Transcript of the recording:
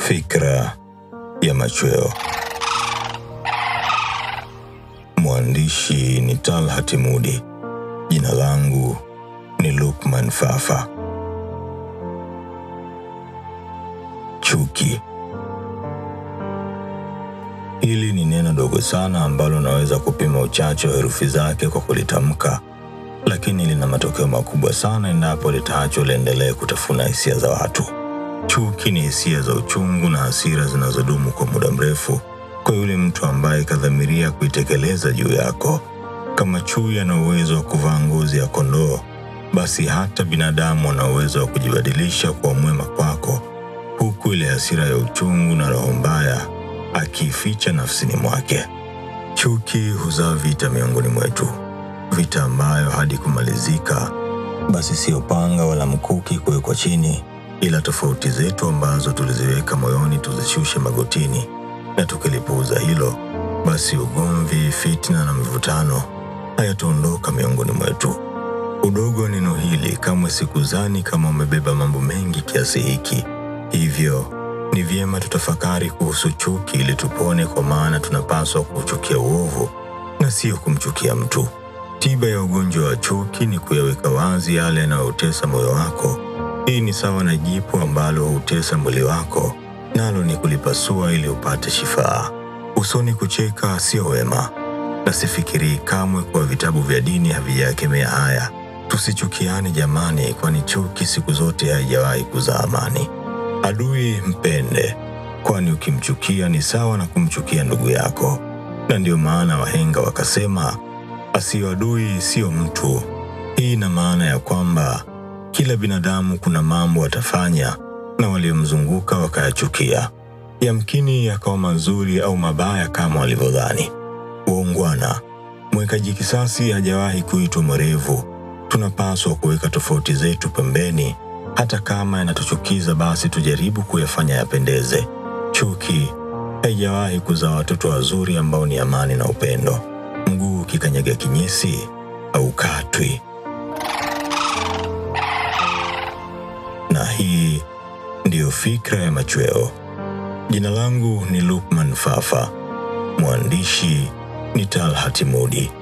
Fikra ya machweo. Mwandishi ni Talhat Mudi. Jina langu ni Lukman Fafa. Chuki. Hili ni neno dogo sana ambalo unaweza kupima uchache wa herufi zake kwa kulitamka, lakini lina matokeo makubwa sana endapo litaachwa liendelee kutafuna hisia za watu. Chuki ni hisia za uchungu na hasira zinazodumu kwa muda mrefu kwa yule mtu ambaye kadhamiria kuitekeleza juu yako. Kama chui ana uwezo wa kuvaa ngozi ya kondoo, basi hata binadamu ana uwezo wa kujibadilisha kuwa mwema kwako, huku ile hasira ya uchungu na roho mbaya akiificha nafsini mwake. Chuki huzaa vita miongoni mwetu, vita ambayo hadi kumalizika, basi sio panga wala mkuki kuwekwa chini, ila tofauti zetu ambazo tuliziweka moyoni tuzishushe magotini, na tukilipuuza hilo, basi ugomvi, fitna na mivutano hayataondoka miongoni mwetu. Udogo wa neno hili kamwe sikuzani kama umebeba mambo mengi kiasi hiki, hivyo ni vyema tutafakari kuhusu chuki ili tupone, kwa maana tunapaswa kuchukia uovu na sio kumchukia mtu. Tiba ya ugonjwa wa chuki ni kuyaweka wazi yale yanayotesa moyo wako. Hii ni sawa na jipu ambalo hutesa mwili wako, nalo ni kulipasua ili upate shifaa. Usoni kucheka sio wema, na sifikirii kamwe kuwa vitabu vya dini havijakemea haya. Tusichukiane jamani, kwani chuki siku zote haijawahi kuzaa amani. Adui mpende, kwani ukimchukia ni sawa na kumchukia ndugu yako. Na ndiyo maana wahenga wakasema, asiyo adui siyo mtu. Hii ina maana ya kwamba kila binadamu kuna mambo atafanya na waliomzunguka wakayachukia, yamkini yakawa mazuri au mabaya kama walivyodhani. Uongwana, mwekaji kisasi hajawahi kuitwa mwerevu. Tunapaswa kuweka tofauti zetu pembeni hata kama yanatuchukiza basi tujaribu kuyafanya yapendeze. Chuki haijawahi kuzaa watoto wazuri ambao ni amani na upendo. Mguu ukikanyaga kinyesi haukatwi. Na hii ndiyo fikra ya machweo. Jina langu ni Lukman Fafa, mwandishi ni Talhat Mudi.